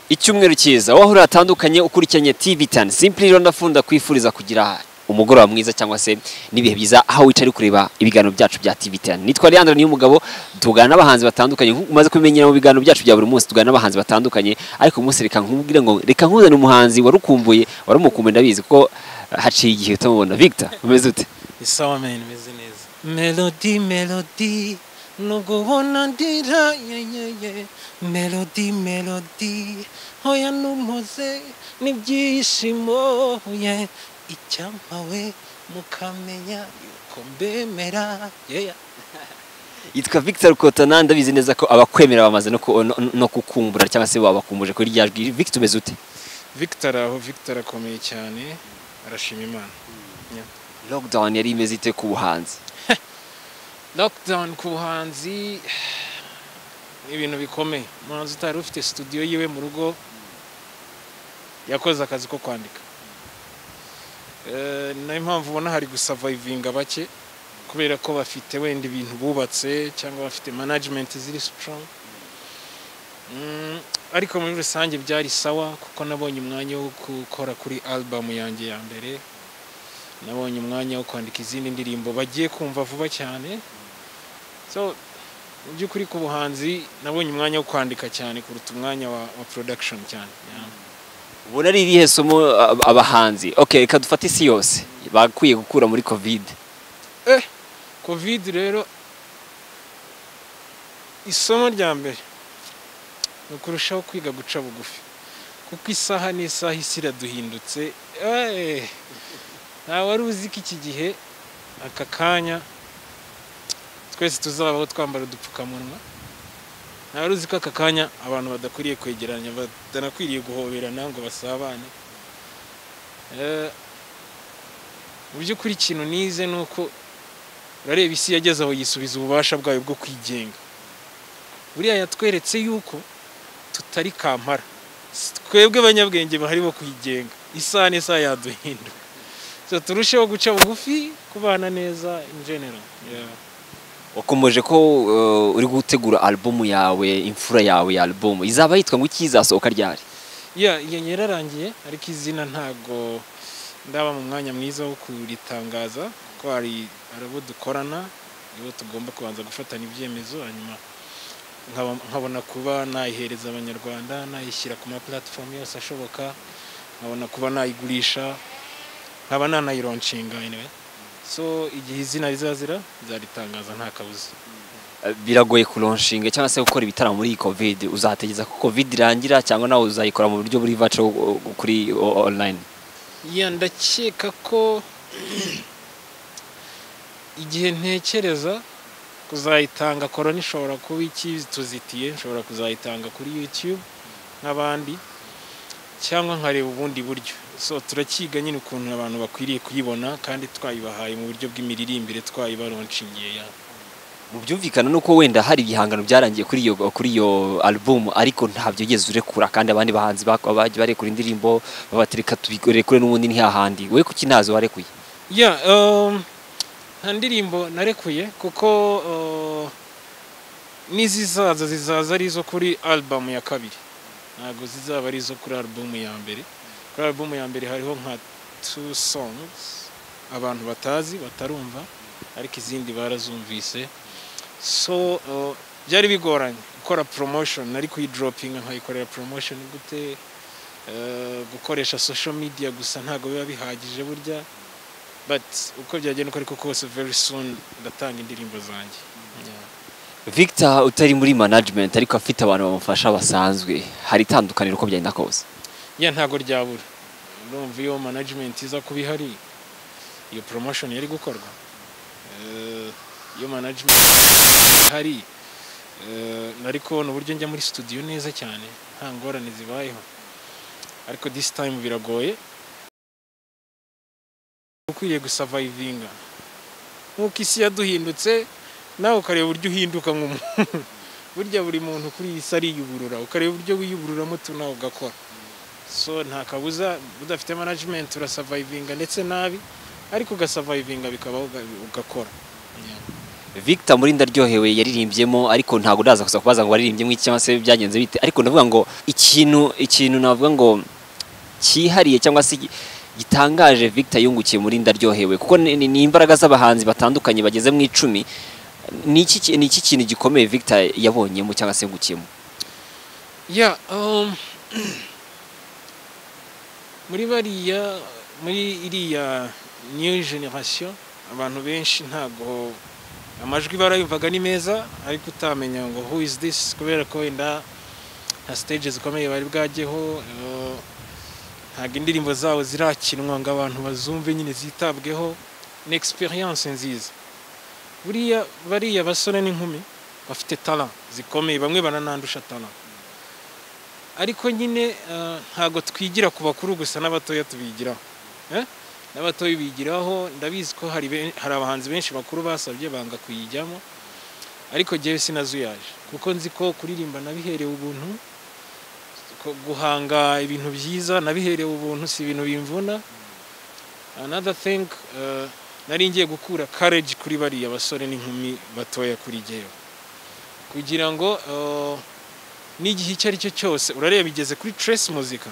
icyumweru cyiza aho ahurira hatandukanye ukurikiranye tivi tani simpuri rero ndafunda kwifuriza kugira umugoroba mwiza cyangwa se n'ibihe byiza aho wicaye uri kureba ibiganiro byacu bya tivi tani nitwa Leandre niyo mugabo tugana n'abahanzi batandukanye nk'uko umaze kubimenyera mu biganiro byacu bya buri munsi tugana n'abahanzi batandukanye ariko uyu munsi reka nkubwire ngo reka nkuzane umuhanzi warukumbuye warumukumbuye ndabizi kuko haciye igihe utamubona Victor umeze ute isawa meni imeze neza melodi melodi nubwo ubona ndira yeyeye melodi melodi hoya numuze n'ibyishimo ye icyampawe mukamenya yuko mbemera yeya yitwa Victor Rukotana ndabizi neza ko abakwemera bamaze no ku- no- no kukumbura cyangwa se babakumbuje kuri rya jwi Victor umeze ute victor aho victor akomeye cyane arashima imana lockdown yari imeze ite ku buhanzi lockdown ku buhanzi ni ibintu bikomeye umuhanzi utari ufite studio yiwe mu rugo yakoze akazi ko kwandika Eh, ni nayo mpamvu ubona hari gusavayivinga bake kubera ko bafite wenda ibintu bubatse cyangwa bafite management ziri strong Mm, ariko muri rusange byari sawa kuko nabonye umwanya wo gukora kuri album yanjye ya mbere nabonye umwanya wo kwandika izindi ndirimbo bagiye kumva vuba cyane so mu by'ukuri ku buhanzi nabonye umwanya wo kwandika cyane kuruta umwanya wa, wa production cyane yeah. ubona ari irihe somo ab- abahanzi okay reka dufate isi yose bakwiye gukura muri covid eh covid rero isomo rya mbere ni ukurushaho kwiga guca bugufi kuko isaha n'isaha isi iraduhindutse eh, nta wari uzi ko iki gihe aka kanya twese tuzabaho twambara udupfukamunwa nta wari uzi ko aka kanya abantu badakwiriye kwegeranya badanakwiriye guhoberana ngo basabane Eh, mu by'ukuri ikintu nize ni uko urareba isi yageze aho yisubiza ububasha bwayo bwo kwigenga buriya yatweretse yuko tutari kampara Si twebwe abanyabwenge bahari bo kuyigenga isaha n'isaha yaduhindura so turusheho guca bugufi kubana neza in general yeah. wakomeje ko uh, uri gutegura album yawe imfura yawe ya album izaba yitwa ngo iki izasohoka ryari ya iyo yararangiye ariko izina ntago ndaba mu mwanya mwiza wo kuritangaza kuko hari hari abo dukorana nibo tugomba kubanza gufatana ibyemezo hanyuma nkaba- nkabona kuba nayihereza abanyarwanda nayishyira ku ma platform yose ashoboka nkabona kuba nayigurisha nkaba nanayironshinga anyway so igihe izina rizazira nzaritangaza nta kabuza Uh, biragoye kuronshinga cyangwa se gukora ibitaramo muri iyi covid uzategeza ko covid irangira cyangwa nawe uzayikora mu buryo buri vaco uh, kuri uh, online ya ndakeka ko igihe ntekereza kuzayitanga korona ishobora kuba ikituzitiye nshobora kuzayitanga kuri youtube nk'abandi cyangwa nkareba ubundi buryo so turakiga nyine ukuntu abantu bakwiriye kuyibona kandi twayubahaye mu buryo bw'imiririmbire twayibaronshingiye ya mu byumvikana ni uko wenda hari ibihangano byarangiye kuri iyo kuri iyo album ariko ntabyo ugeze urekura kandi abandi bahanzi bak- bagiye barekura indirimbo babatereka tubirekure n'ubundi ntihahandi we kuki ntazo warekuye ya um, nta ndirimbo narekuye kuko uh, n'izizaza zizaza ari izo kuri album ya kabiri ntabwo zizaba ari izo kuri album ya mbere kuri album ya mbere hariho nka two songs abantu batazi batarumva ariko izindi barazumvise so uh, byari bigoranye gukora promotion nari kuyidoropinga nkayikorera promotion gute Uh, gukoresha social media gusa ntabwo biba bihagije burya but uko byagenda uko ariko kose very soon ndatanga indirimbo zanjye Victor utari muri management ariko afite abantu bamufasha basanzwe hari itandukaniro uko byagenda kose ya ntabwo ryabura urumva iyo management iza kuba ihari iyo promotion yari gukorwa Eh, iyo management ihari eh, nari kubona uburyo njya muri studio neza cyane nta ngorane zibayeho ariko this time biragoye ukwiriye gusavayivinga nk'uko isi yaduhindutse nawe ukareba uburyo uhinduka nk'umuntu burya buri muntu kuri iyi si ariyuburura ukareba uburyo wiyubururamo tu nawe ugakora so nta kabuza udafite management urasavayivinga ndetse nabi ariko ugasavayivinga bikabaho uga- ugakora Yeah. victor muri ndaryohewe yaririmbyemo ariko ntabwo ndaza gusa kubaza ngo waririmbyemo iki cyangwa se byagenze bite ariko ndavuga ngo ikintu ikintu navuga ngo cyihariye cyangwa se gi- gitangaje victor yungukiye muri ndaryohewe kuko ni ni- ni imbaraga z'abahanzi batandukanye bageze mu icumi ni iki ki- ni iki kintu gikomeye victor yabonyemo cyangwa se yungukiyemo ya um, muri bariya muri iriya new generation abantu benshi ntabwo amajwi barayumvaga ni meza ariko utamenya ngo who is this kubera ko wenda nta stage zikomeye bari bwajyeho uh, ntabwo indirimbo zabo zirakinwa ngo abantu bazumve nyine zitabweho ni experience nziza buriya bariya basore n'inkumi bafite talent zikomeye bamwe baranandusha talent ariko nyine eh, ntabwo twigira ku bakuru gusa n'abatoya tubigiraho Eh? n'abatoya bigiraho ndabizi ko hari ben- hari abahanzi benshi bakuru basabye banga kuyijyamo ariko jyewe sinazuyaje kuko nzi ko kuririmba nabiherewe ubuntu ko guhanga ibintu byiza nabiherewe ubuntu si ibintu bimvuna another thing eh, nari ngiye gukura courage kuri bariya basore n'inkumi batoya kuri jyewe kugira ngo eh, n'igihe icyo ari cyo cyose urareba igeze kuri Trace muzika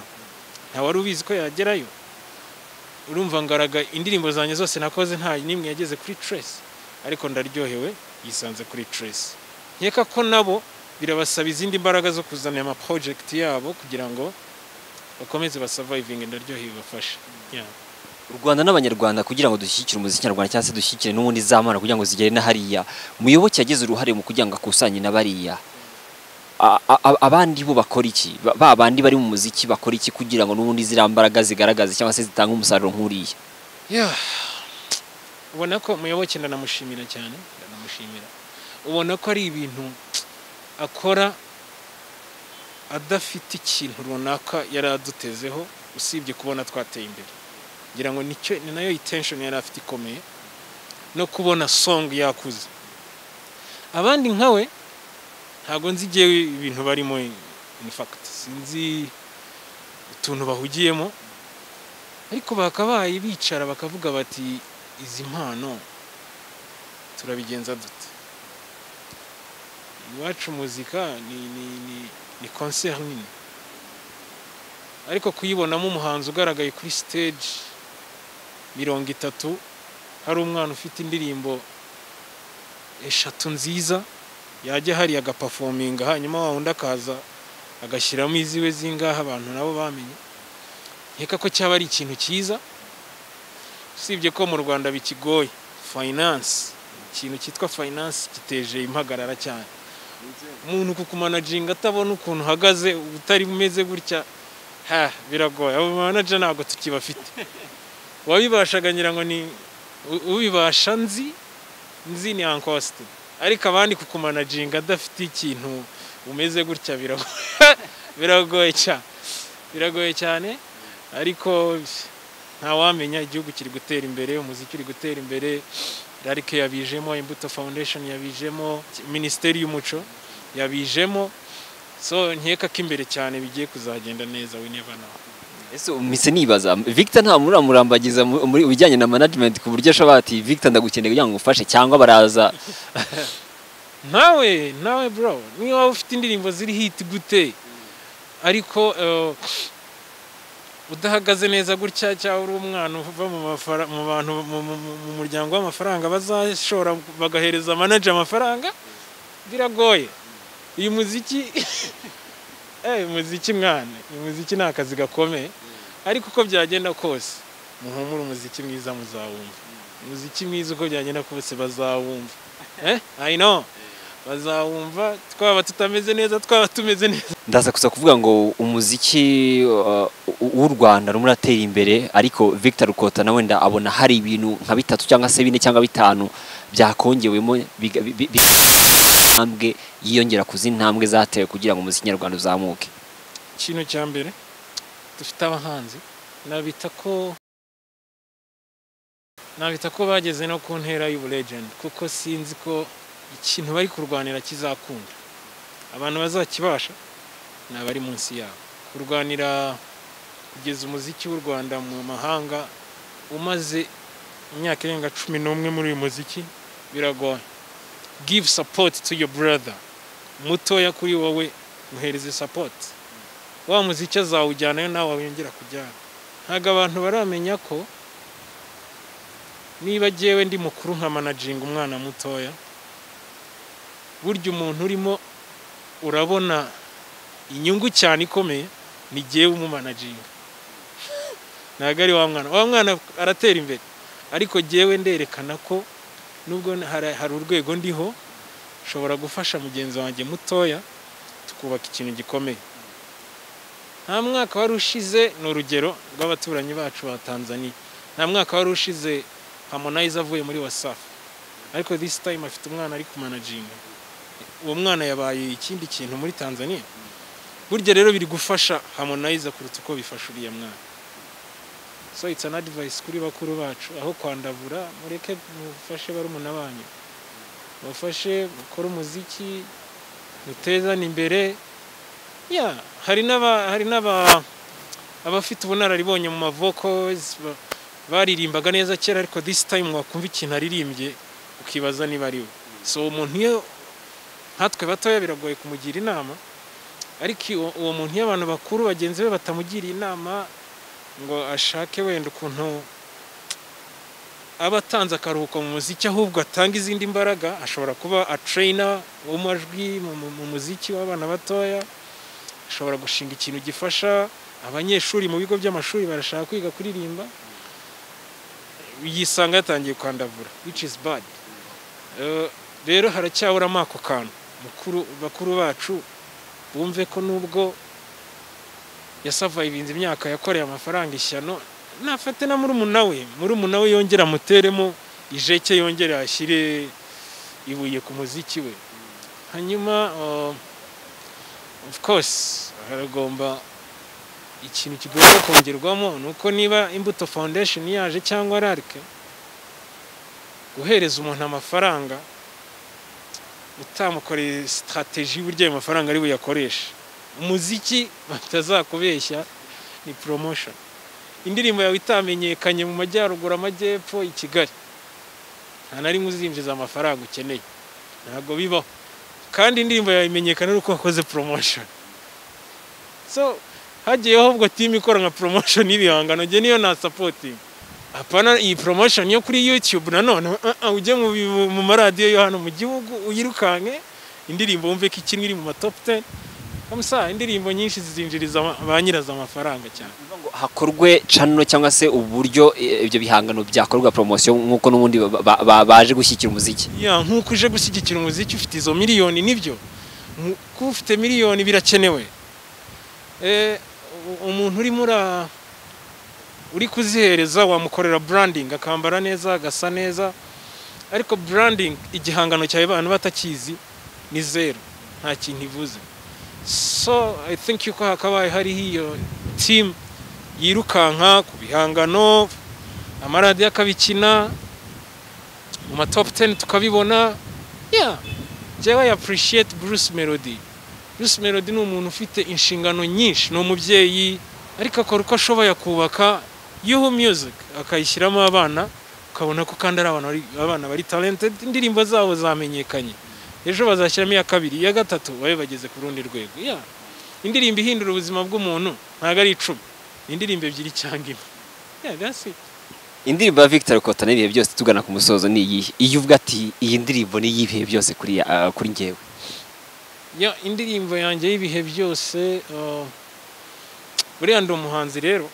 nta wari ubizi ko yagerayo urumva ngaraga indirimbo zanjye zose nakoze nta n'imwe yageze kuri Trace ariko ndaryohewe yisanze kuri Trace nkeka ko nabo birabasaba izindi mbaraga zo kuzana ama project yabo kugira ngo bakomeze basurviving ndaryohewe bafashe yeah. u rwanda n'abanyarwanda kugira ngo dushyigikire umuziki nyarwanda cyangwa se dushyigikire n'ubundi zamana kugira ngo zigere na hariya muyoboke yagize uruhare mu kugira ngo akusanye na bariya A- a- a- abandi bo bakora iki Ba- ba bandi bari mu muziki bakora iki kugira ngo n'ubundi ziriya mbaraga zigaragaze cyangwa se zitange umusaruro nk'uriya Yeah. ubona ko muyoboke ndanamushimira cyane ndanamushimira ubona ko ari ibintu akora adafite ikintu runaka yari adutezeho usibye kubona twateye imbere ngira ngo nicyo ni nayo intention yari afite ikomeye no kubona song yakuze abandi nkawe ntabwo nzi igihe ibintu barimo in fact sinzi utuntu bahugiyemo ariko bakabaye bicara bakavuga bati izi mpano turabigenza dute iwacu muzika ni ni ni ni concert nini ariko kuyibonamo umuhanzi ugaragaye kuri stage mirongo itatu hari umwana ufite indirimbo eshatu nziza yajya hariya agapafominga hanyuma wa wundi akaza agashyiramo iziwe zingaha abantu nabo bamenye nkeka ko cyaba ari ikintu cyiza usibye ko mu rwanda bikigoye finance ikintu cyitwa finance giteje impagarara cyane umuntu kukumanaginga atabona ukuntu uhagaze utari umeze gutya ha biragoye abo manager ntabwo tukibafite uwabibashaga ngira ngo ni u- ubibasha nzi nzi ni ankoste ariko abandi kukumanaginga adafite ikintu umeze gutya biragoye biragoye cyane biragoye cyane ariko ntawamenya igihugu kiri gutera imbere umuziki uri gutera imbere rarike yabijemo imbuto foundation yabijemo minisiteri y'umuco yabijemo so nkeka ko imbere cyane bigiye kuzagenda neza we never know ese mise nibaza victor nta muntu uramurambagiza mu- muri bijyanye na management ku buryo ashobora ati victor ndagukeneye kugira ngo ngufashe cyangwa baraza nawe nawe bro niba waba ufite indirimbo ziri hit gute ariko eh, udahagaze neza gutya cyangwa uri umwana uva mu mafara- mu bantu mu- mu- mu- mu muryango w'amafaranga bazashora bagahereza manager amafaranga biragoye uyu muziki eh umuziki mwana uyu muziki ni akazi gakomeye ariko uko byagenda kose muhumure umuziki mwiza muzawumva umuziki mwiza uko byagenda kose bazawumva eh i know bazawumva twaba tutameze neza twaba tumeze neza ndaza gusa kuvuga ngo umuziki uh, w'u Rwanda rumwe uratera imbere ariko Victor Rukota nawe nda abona hari ibintu nka bitatu cyangwa se bine cyangwa bitanu byakongewemo biga- bi- bi- bi- intambwe yiyongera ku zindi ntambwe zatewe kugira ngo umuziki nyarwanda uzamuke ikintu cya mbere dufite abahanzi nabita ko nabita ko bageze no ku ntera y'ubulegend kuko sinzi ko ikintu bari kurwanira kizakunda abantu bazakibasha ni abari munsi yabo kurwanira kugeza umuziki w'u rwanda mu mahanga umaze imyaka irenga cumi n'umwe muri uyu muziki biragoye give support to your brother mutoya kuri wowe muhereze support wa muziki azawujyanayo nawe wongera kujyana ntabwo abantu baramenya ko niba agewe ndi mukuru nka manajinga umwana mutoya burya umuntu urimo urabona inyungu cyane ikomeye ni gewe umumanajinga ntabwo ari wa mwana wa mwana aratera imbere ariko gewe nderekana ko nubwo hari hari urwego ndiho nshobora gufasha mugenzi wanjye mutoya tukubaka ikintu gikomeye nta mwaka wari ushize ni urugero rw'abaturanyi bacu ba tanzania nta mwaka wari ushize harmonize avuye muri wasafi ariko this time afite umwana ari kumanajinga uwo mwana yabaye ikindi kintu muri tanzania burya rero biri gufasha harmonize kuruta uko bifasha uriya mwana so it's an advice kuri bakuru bacu aho kwandavura mureke mufashe barumuna banyu mufashe mukore umuziki mutezane imbere ya hari n'aba hari n'aba abafite ubunararibonye mu mavokozi baririmbaga neza kera ariko this time wakumva ikintu aririmbye ukibaza niba ari we so umuntu iyo nkatwe batoya biragoye kumugira inama ariko iyo- uwo muntu iyo abantu bakuru bagenzi be batamugiriye inama ngo ashake wenda ukuntu aba atanze akaruhuko mu muziki ahubwo atanga izindi mbaraga ashobora kuba atrayina wo mu majwi mu- mu- mu muziki w'abana batoya ashobora gushinga ikintu gifasha abanyeshuri mu bigo by'amashuri barashaka kwiga kuririmba yisanga yatangiye kwandavura which is bad Eh, rero haracyaburamo ako kantu mukuru bakuru bacu bumve ko nubwo yasavayivinze imyaka yakoreye amafaranga ishyano nafate na murumuna we murumuna we yongere amuteremo ijeke yongere ashyire ibuye ku muziki we hanyuma uh, of course haragomba ikintu kigomba kongerwamo ni uko niba imbuto foundation yaje cyangwa rarike guhereza umuntu amafaranga utamukoreye sitarateji y'uburyo ayo mafaranga ari buyakoreshe umuziki batazakubeshya ni promotion indirimbo yawe itamenyekanye mu majyaruguru amajyepfo i kigali nta na rimwe uzinjiza amafaranga ukeneye ntabwo bibaho kandi indirimbo yawe imenyekana ari uko wakoze promotion so hagiye ahubwo timu ikora nka promotion y'ibihangano njye niyo na supporting apana iyi promotion yo kuri youtube nanone uh, uh, ujye mu, bi- mu maradiyo yo hano mu gihugu uyirukanke indirimbo wumve ko ikinwa iri mu matop 10 kamusa indirimbo nyinshi zizinjiriza ama- ba nyirazo amafaranga cyane ngo hakorwe channel cyangwa se uburyo eh, ibyo bihangano byakorwa promotion nk'uko n'ubundi ba- ba- ba- baje gushyigikira umuziki ya nk'uko uje gushyigikira umuziki ufite izo miliyoni nibyo Mu- kuba ufite miliyoni birakenewe Eh, u- umuntu urimo ura- uri kuzihereza wamukorera branding akambara neza agasa neza ariko branding igihangano cyawe abantu batakizi ni zero nta kintu ivuze so i think yuko hakabaye hariho iyo team yirukanka ku bihangano amaradiyo akabikina mu ma top 10 tukabibona yeah jewe I appreciate Bruce Melody Bruce Melody ni umuntu ufite inshingano nyinshi ni umubyeyi ariko akora uko ashoboye akubaka Yuhu Music akayishyiramo abana ukabona ko kandi ari abana bari, abana bari talented indirimbo zabo zamenyekanye ejo bazashyiramo iya kabiri iya gatatu babe bageze ku rundi rwego yeah indirimbo ihindura ubuzima bw'umuntu ntabwo ari icumi ni indirimbo ebyiri cyangwa imwe yeah that's it indirimbo ya Victor Kotana ibihe byose tugana ku musozo ni iyihe iyo uvuga ati iyi ndirimbo ni iy'ibihe byose kuri ah, kuri njyewe Ya indirimbo yanjye y'ibihe byose uh, buriya ndi umuhanzi rero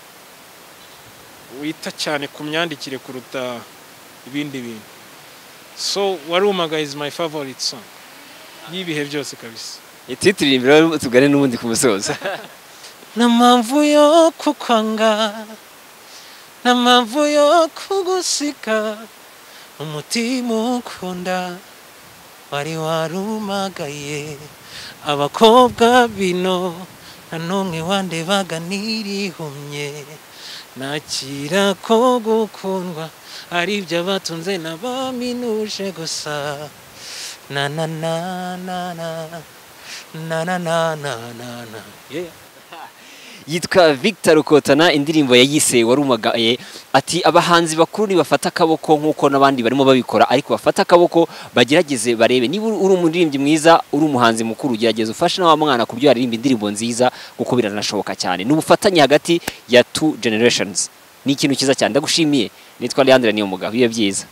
wita cyane ku myandikire kuruta ibindi bintu so warumaga is my favorite song y'ibihe byose kabisa iti turirimbo tugane n'ubundi ku musozo nta mpamvu yo kukwanga nta mpamvu yo kugusiga umutima ukunda wari warumagaye abakobwa bino nta n'umwe wandebaga nirihumye nakira ko gukundwa ari ibyo abatunze n'abaminuje gusa na na na na na na na na na na na yeah. yitwa Victor Rukotana indirimbo yayise warumagaye ati abahanzi bakuru nibafata akaboko nk'uko n'abandi barimo babikora ariko bafata akaboko bagerageze barebe niba uri umuririmbyi mwiza uri umuhanzi mukuru gerageza ufashe n'awa mwana ku buryo yaririmba indirimbo nziza kuko biranashoboka cyane ni ubufatanye hagati ya two generations ni ikintu cyiza cyane ndagushimiye nitwa Leandre niyo mugabo bibe byiza